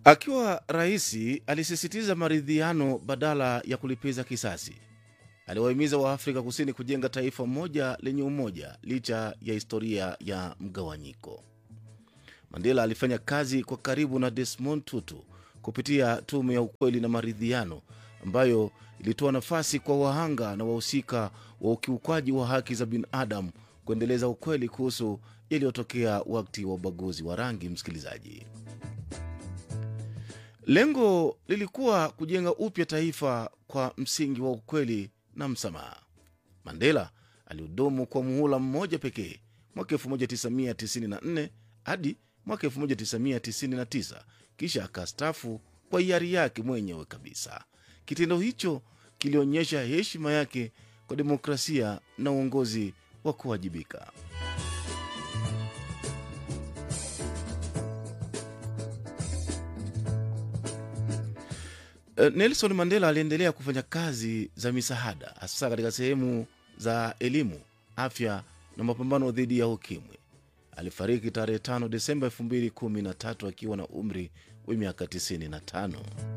Akiwa rais, alisisitiza maridhiano badala ya kulipiza kisasi. Aliwahimiza Waafrika Kusini kujenga taifa moja lenye umoja licha ya historia ya mgawanyiko. Mandela alifanya kazi kwa karibu na Desmond Tutu kupitia tume ya ukweli na maridhiano ambayo ilitoa nafasi kwa wahanga na wahusika wa ukiukwaji wa haki za binadamu kuendeleza ukweli kuhusu yaliyotokea wakati wa ubaguzi wa rangi. Msikilizaji, lengo lilikuwa kujenga upya taifa kwa msingi wa ukweli na msamaha. Mandela alihudumu kwa muhula mmoja pekee mwaka 1994 hadi mwaka 1999 kisha akastafu kwa hiari yake mwenyewe kabisa. Kitendo hicho kilionyesha heshima yake kwa demokrasia na uongozi wa kuwajibika. Nelson Mandela aliendelea kufanya kazi za misaada hasa katika sehemu za elimu, afya na mapambano dhidi ya ukimwi. Alifariki tarehe 5 Desemba 2013 akiwa na umri wa miaka 95.